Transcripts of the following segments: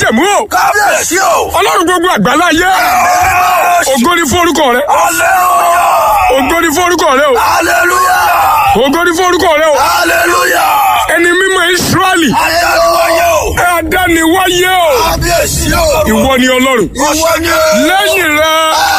májẹ̀mú o kábíyèsí o. ọlọ́run gbogbo àgbáláyé ògo ni fún orúkọ rẹ hallelujah. ògo ni fún orúkọ rẹ o hallelujah. ògo ni fún orúkọ rẹ o hallelujah. ẹni mímọ́ Ísírẹ́lì ayélujára o. ẹ adániwáyé o kábíyèsí o. ìwọ ni ọlọ́run ìwọ ni. lẹ́yìn rẹ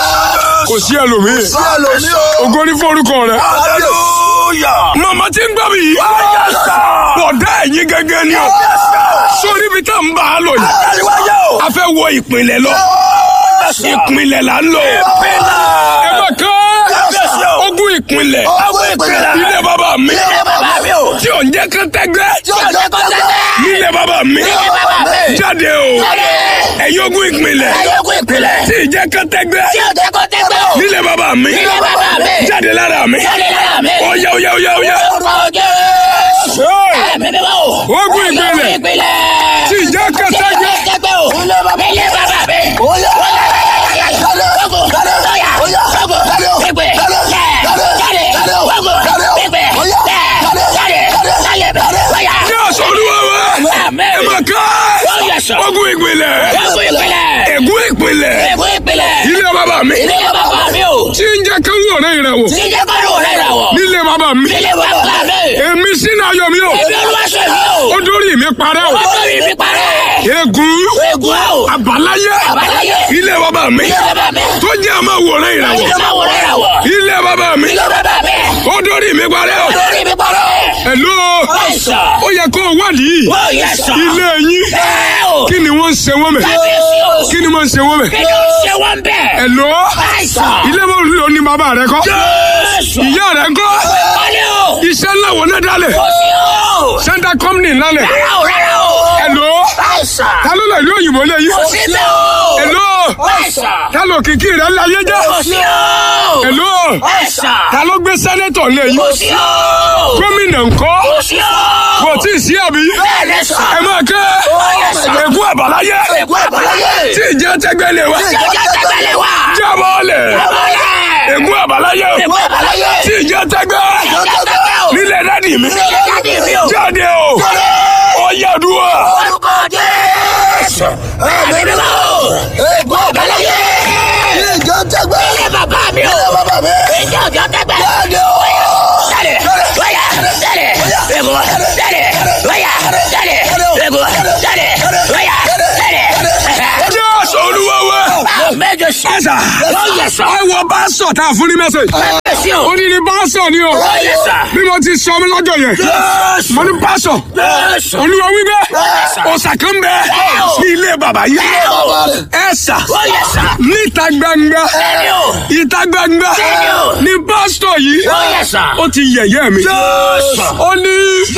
kò sí ẹlòmíì sí àlòmí o. ògo ni fún orúkọ rẹ. hallelujah. màmá tí ń gbọ́ mi yìí Yes, sir. bọ̀dá ẹ̀yìn gẹ́gẹ́ ni o Yes, sir. sórí ibi tá n bá a lọ yìí ayélujára o. a fẹ́ wọ ìpínlẹ̀ lọ Yes, sir. ìpínlẹ̀ là ń lọ ẹ Ìpínlẹ̀. bá ká Kábíyèsí o. ogún ìpínlẹ̀ Ogún ìpínlẹ̀. ilé bàbá mi Ilé bàbá mi o. tí ò ń jẹ́ kán tẹ́gbẹ́ Tí ó jẹ́ kọ́tẹ́tẹ́. nílé bàbá mi Ilé bàbá mi. jáde o ẹ̀yin ogún ìpínlẹ̀ Ayégun ìpínlẹ̀. tí ì jẹ́ kán tẹ́gbẹ́ Tí ó jẹ́ kọ́tẹ́tẹ́ o. nílé bàbá mi Ilé bàbá mi. jáde lára mi Jáde lára mi. ó yá ó yá ó yá ó yá. Orúkọ Jésù. Hey! Ẹ̀mí mímọ́ o. Ogún ìpínlẹ̀. Ogún ìpínlẹ̀. tí ì jẹ́ kán Tí ó tẹ́gbẹ́ jẹ́ kọ́tẹ́tẹ́ o. Ilé bàbá mi. Ilé bàbá mi. Oya. Ogun. Oya. Ogun. Pípé. Jáde. Jáde. Ogun. Pípé. Jáde. Jáde. Jáde. Oya. ní ọ̀sán olúwa wa Amen. ẹ máa ká Oh, yes, sir. ogún ìpínlẹ̀ Ogún ìpínlẹ̀. ègún ìpínlẹ̀ Ogún ìpínlẹ̀. ilé bàbá mi Ilé bàbá mi o. tí ń jẹ́ kán wọ̀ rẹ̀ ìrẹ̀wọ̀ Tí jẹ́ kọ́ ló rẹ̀ rà wọ̀. nílé bàbá mi Ilé bàbá mi. èmi sínú ayọ̀ mi o Èmi olúwaṣẹ́ mi o. ó dórí mi parẹ́ o Ọjọ́ mi fi parẹ́. ègún Egun o. àbáláyé Àbáláyé. ilé bàbá mi Ilé bàbá mi. tó jẹ́ àmọ́ wọ̀ rẹ̀ ìrẹ̀wọ̀ Ilé máa wọ̀ rẹ̀ rà wọ̀. ilé bàbá mi Ilé bàbá mi. ó dórí mi parẹ́ o Ọjọ́ mi fi parẹ́. ẹ̀lú Àìsàn. ó yẹ kó o wádìí Ó yẹ sọ. ilé yín Ẹ o. kí ni wọ́n ń ṣe wọ́n mẹ́ Kábíyèsí o. kí ni wọ́n ń ṣe wọ́n mẹ́ Kí ló ń ṣe wọ́n bẹ̀? ẹ̀lú Àìsàn. ilé wọn ló ní bàbá rẹ kọ́ Jésù. ìyá rẹ ń kọ́ Wọlé o. iṣẹ́ ńlá wọn náà dálẹ̀ Kò sí o. sẹ́ńtà kọ́mìnì lálẹ̀ Rárá o, rárá o. ẹ̀lú Àìsàn. ta ló lọ ìlú òyìnbó lé yìí Kò sí bẹ́ẹ̀ o. ẹ̀lú Àìsàn. ta ló kìkì rẹ láyé jẹ́ Kò sí o. ẹ̀lú Àìsàn. ta ló gbé sẹ́nẹ́tọ̀ lé yìí Kò sí o. gómìnà ńkọ́ Kò sí o. kò tí ì sí àbí Bẹ́ẹ̀ ni sà. ẹ máa kẹ́ yes, sir. ègún àbáláyé Ègún àbáláyé. tí ìjẹ́ tẹ́gbẹ́ lé wa Ìjọba tẹ́gbẹ́lẹ̀ wá. jábọ́ lẹ̀ Bọ́lẹ̀. ègún àbáláyé Ègún àbáláyé. tí ìjẹ́ tẹ́gbẹ́ Ìjọba tẹ́gbẹ́ o. nílẹ̀ dádì mi Ilé jáde mi o. jáde o ó yẹ dúró Orúkọ Jésù. Ẹ̀mí mi wá o. Ègún àbáláyé. ìjọ tẹgbẹ́ Ilé bàbá mi o. ilé bàbá mi Ìjọ ọjọ́ tẹ́gbẹ́. jáde o Jáde. Wáyà. Jáde. Ègún. Jáde. Wáyà. Jáde. Ègún. Jáde. Wáyà. Jáde. jésù olúwa wa Méje sí. ẹ̀sà Ó yẹ sọ. ẹ wọ bá sọ tá a fún ní mẹ́sẹ̀gì Méje sí o. ó ní ní bá sọ ni o Ó yẹ sọ. bí mo ti sọ mi lọ́jọ́ yẹn Jésù. mo ní bá sọ Jésù. olúwa wípé ọ̀sà kan bẹ sí ilé bàbá yìí ẹ̀sà Ó yẹ sọ. níta gbangba Bẹ́ẹ̀ni o. ìta gbangba Bẹ́ẹ̀ni o. ní pásítọ̀ yìí Ó yẹ sọ. ó ti yẹ̀yẹ́ mi Jésù. ó ní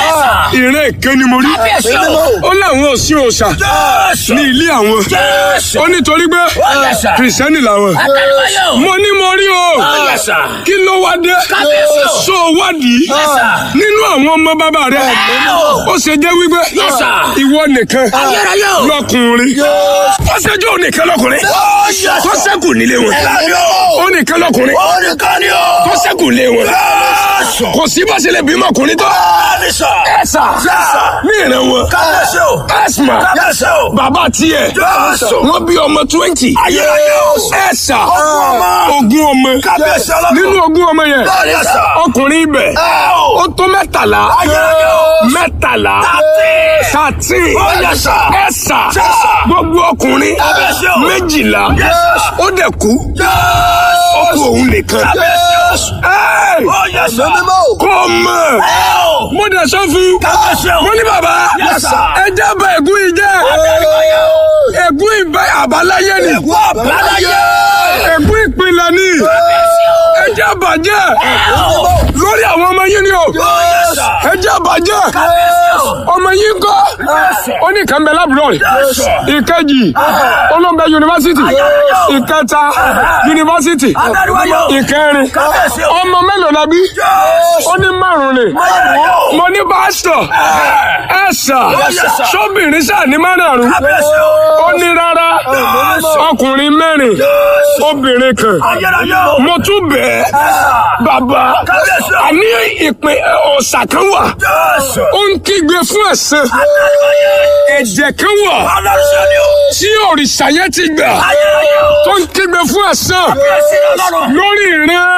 ìrẹ́ ìké ni mo rí Kábíyèsí o. ó láwọn ò sí òòṣà Jésù. ní ilé àwọn Jésù. ó nítorí pé yẹ sà. kìrìsìtẹ́nì làwọn Àtàlùbáyọ̀. mo ní mo rí o Ó yẹ sà. kí ló wá dé Kábíyèsí o. so wádìí sà. nínú àwọn ọmọ bàbá rẹ o. ó ṣe jẹ́ wípé Yes, sir. ìwọ nìkan Ayérayé o. lọkùnrin ó ṣe jẹ́ ònìkan lọkùnrin Ó yẹ tó sà. ṣẹ́kù nílé wọn Ẹ̀mí o. ó nìkan lọkùnrin Ó nìkan ni o. tó ṣẹ́kù nílé wọn Jésù. kò sí bá ṣe lè bímọ ọkùnrin tó Bẹ́ẹ̀ni sà. ẹ̀sà Sà. ní ìran wọn Kábíyèsí o. asma Kábíyèsí o. bàbá tiẹ̀ Jésù. wọ́n bí ọmọ twenty Ayérayé o. ẹ̀sà Ogún ọmọ. ogún ọmọ Kábíyèsí ọlọ́run. nínú ogún ọmọ yẹn Bẹ́ẹ̀ni sà. ọkùnrin ibẹ̀ Ẹ o. ó tó mẹ́tàlá Ayérayé o. mẹ́tàlá Thirteen. thirteen Ó yẹ sà. ẹ̀sà Sà. gbogbo ọkùnrin Kábíyèsí o. méjìlá Yes. ó dẹ̀ kú Jésù. ó kú òun nìkan Kábíyèsí o. Ẹ́ẹ̀, Ó yẹ sà. mímọ́ kó o mọ̀ Ẹ o. mo dẹ̀ sọ fún Kábíyèsí o. mo ní bàbá Yes, sir. ẹ jábọ̀ ègún yìí jẹ́ Àtàlùbáyọ̀ o. ègún ìbẹ́ àbáláyé ni Ègún àbáláyé. ègún ìpìlẹ̀ ni Kábíyèsí o. ẹ jábọ̀ jẹ́ Ẹ o. lórí àwọn ọmọ yín ni o Ó yẹ sà. ẹ jábọ̀ jẹ́ Kábíyèsí o. ọmọ yín kọ́ Yes. ó ní kan bẹ lábúrò Yes. ìkejì olóńgbẹ yunifásitì ìkẹta yunifásitì Àtàlùbáyọ̀. ìkẹrin Kábíyèsí o. ọmọ mélòó la bí ó ní márùn ni Márùn-ún. mo ní pásítọ̀ ẹ sà Yes, sir. sóbìnrin sà ní márùn Kábíyèsí o. ó ní rárá ọkùnrin mẹ́rin obìnrin kan Ayérayé o. mo tún bẹ̀ ẹ́ bàbá Kábíyèsí o. àní ìpín ọ̀sà kan wà Jésù. ó ń kígbe fún ẹ̀sìn Àtàlùbáyọ̀. ẹ̀jẹ̀ kan wà Ọlọ́run ṣe ni o. tí òrìṣà yẹn ti gbà Ayérayé o. tó ń kígbe fún ẹ̀san Kábíyèsí Ọlọ́run. lórí ìran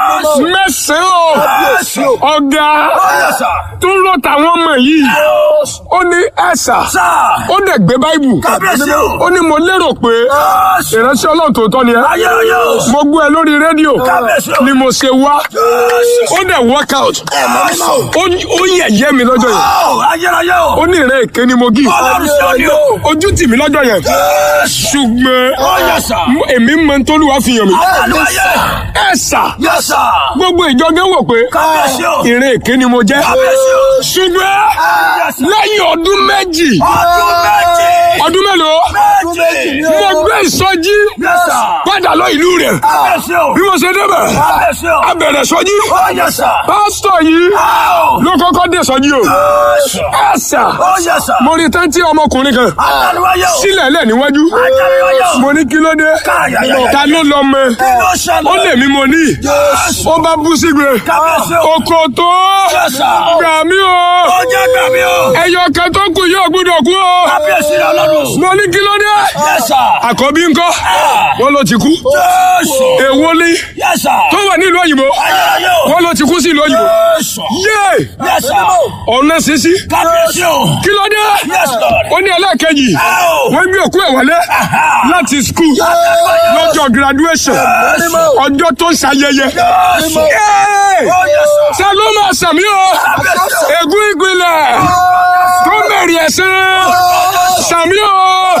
mẹ́sàn-án Jésù. o ọ̀gá Ọyọ sà. tó ń rọ tàwọn ọmọ yìí ó ní ẹ̀sà Sà. ó dẹ̀ gbé báìbù Kábíyèsí o. ó ní mo lérò pé Jésù. ìránṣẹ́ ọlọ́run tòótọ́ ni ẹ́ Ayérayé o. mo gbọ́ ẹ lórí rédíò Kábíyèsí o. ni mo ṣe wá Jésù. ó dẹ̀ work out Ẹ̀mọ́ mímọ́. ó ó yẹ̀yẹ́ mi lọ́jọ́ yẹn Ó, Ayérayé o. ó ní ìrẹ́ èké ni mo gí Ọlọ́run ṣe ni o. ojú tì mí lọ́jọ́ yẹn Jésù. ṣùgbọ́n Ọyọ sà. mo- èmi mọ tó lù wá fi hàn mí Ayérayé. ẹ̀sà Yes, sir. gbogbo ìjọ gẹ́ wò pé Kábíyèsí o. ìrẹ́ èké ni mo jẹ́ Kábíyèsí o. ṣùgbọ́n Yes, sir. lẹ́yìn ọdún méjì Ọdún méjì. ọdún mélòó Méjì. mo gbé ìsọjí Yes, sir. padà lọ ìlú rẹ̀ Kábíyèsí o. bí mo ṣe débẹ̀ Kábíyèsí o. a bẹ̀rẹ̀ sọjí Ó yẹ sà. pásítọ̀ yìí Ó. ló kọ́kọ́ dé sọjí o Jésù. ẹ̀sà Ó yẹ sà. mo rí tántí ọmọkùnrin kan Àtàlùwáyé o. sílẹ̀ lẹ̀ níwájú Àtàlùwáyé o. mo ní kí ló dé Káyàyàyà. ta ló lọ mọ Kí ló ṣẹlẹ̀? ó lè mí mo ní Jésù. ó bá bú sígbe Kábíyèsí o. oko tó Yes, sir. gbà mí o Ó jẹ́ gbàmí o. ẹyọ kan tó kù yóò gbúdọ̀ kú o Kábíyèsí Ọlọ́run. mo ní kí ló dé Yes, sir. àkọ́bí ńkọ́ wọ́n ló ti kú Jésù. èwo ni Yes, sir. tó wà nílùú òyìnbó Ayérayé o. wọ́n ló ti kú sí ìlú òyìnbó Jésù. yé Yes, sir. ọ̀nà sísí Kábíyèsí o. kí ló dé Yes, Lord. ó ní ẹlẹ́ẹ̀kejì Ó. wọ́n gbé òkú ẹ̀ wọlé láti skul lọ́jọ́ graduation ọjọ́ tó ń ṣayẹyẹ Jésù. Yé! Ó yẹ sà. ṣe ló máa sàmí o ègún ìgbìlẹ̀ tó mẹ́rin ẹ̀sìn sàmí o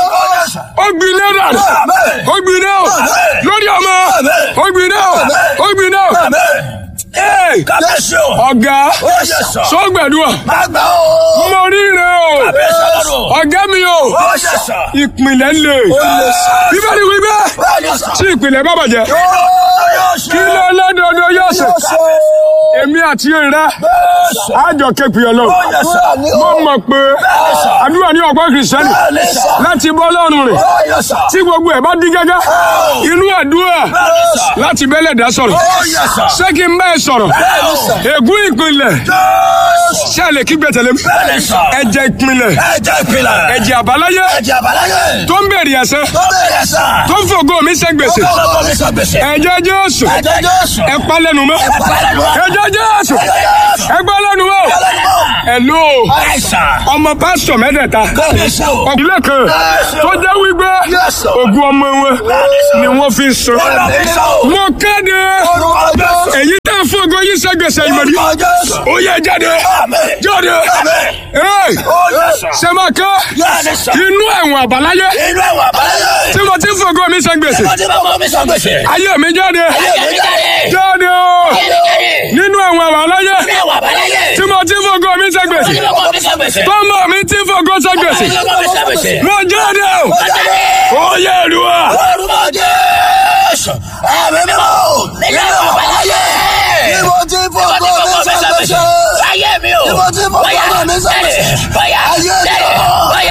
ó gbiná dànù ó gbiná o lórí ọmọ ó gbiná o ó gbiná o Ee! Kábíyèsí o. ọ̀gá Ó yẹ sà. sọ́gbẹ̀dúà Àgbà o. mo rí rẹ o Kábíyèsí Ọlọ́run. ọ̀gá mi o Ó yẹ sà. ìpìlẹ̀ lè bíbélì wí bẹ́ẹ̀ Ó yẹ sà. tí ìpìlẹ̀ bá bàjẹ́ kí ló lọ́dọọdọ yóò ṣe èmi àti ìrẹ́ àjọ képi ọlọ́run mo mọ̀ pé àdúrà ní ọ̀pọ̀ kìrìsìtẹ́nì láti bọ́ lọ́rùn rẹ̀ tí gbogbo ẹ̀ bá dín gẹ́gẹ́ inú àdúrà láti bẹ́lẹ̀ dá sọ̀rọ̀ ṣé kí n bẹ́ẹ̀ sọ̀rọ̀ ègún ìpìlẹ̀ ṣé ẹ lè kí gbẹ̀tẹ̀lé mi ẹ̀jẹ̀ ìpìlẹ̀ Ẹ̀jẹ̀ ìpìlẹ̀. ẹ̀jẹ̀ àbáláyé Ẹ̀jẹ̀ àbáláyé. tó ń bèrè ẹ̀sẹ̀ Tó bẹ̀rẹ̀ sà. tó ń fògo mi ṣe gbèsè Ọlọ́run mi sọ gbèsè. ẹ̀jẹ̀ Jésù Ẹ̀jẹ̀ Jésù. ẹ pa lẹ́nu mọ́ Ẹ̀pẹ̀lẹ́nu. ẹ̀jẹ̀ Jésù ẹ gbọ́ lẹ́nu mọ́ ẹ̀lú Àìsàn. ọmọ pásítọ̀ mẹ́tẹ̀ẹ̀ta Kábíyèsí o. ọ̀gbìnlẹ̀ kan tó jẹ́ wípé ògùn ọmọ wọn ni wọ́n fi ń sọ Ọlọ́run mi sọ o. mo kéde Orúkọ Jésù. èyí tá a fògo yìí ṣe gbèsè ìmọ̀dí Orúkọ Jésù. ó yẹ jáde Àmín. jáde Àmín. Hey! Ó yẹ sà. sẹ́mọ̀kẹ́ Yẹ́nì sà. inú ẹ̀wọ̀n àbáláyé Inú ẹ̀wọ̀n àbáláyé. tí mo ti fògo mi ṣe gbèsè Mo ti bá ọmọ mi sọ gbèsè. ayé mi jáde Ayé mi jáde. jáde o Ayé mi jáde. nínú ẹ̀wọ̀n àbáláyé Inú ẹ̀wọ̀n àbáláyé. tí mo ti fògo mi ṣe Mo gbèsè ti bá ọmọ mi sọ gbèsè. tọ́mọ mi ti fògo ṣe gbèsè Mo ti bá ọmọ mi sọ gbèsè. mo jáde o Mo jáde. ó yẹ ìlúwa Orúkọ Jésù. Ẹ̀mí mímọ́. Nínú ẹ̀wọ̀n àbáláyé. Níbo tí fògo mi sọ gbèsè? Ayé mi o. Níbo tí fògo mi sọ gbèsè? Bóyá. Ayé mi o. Bóyá.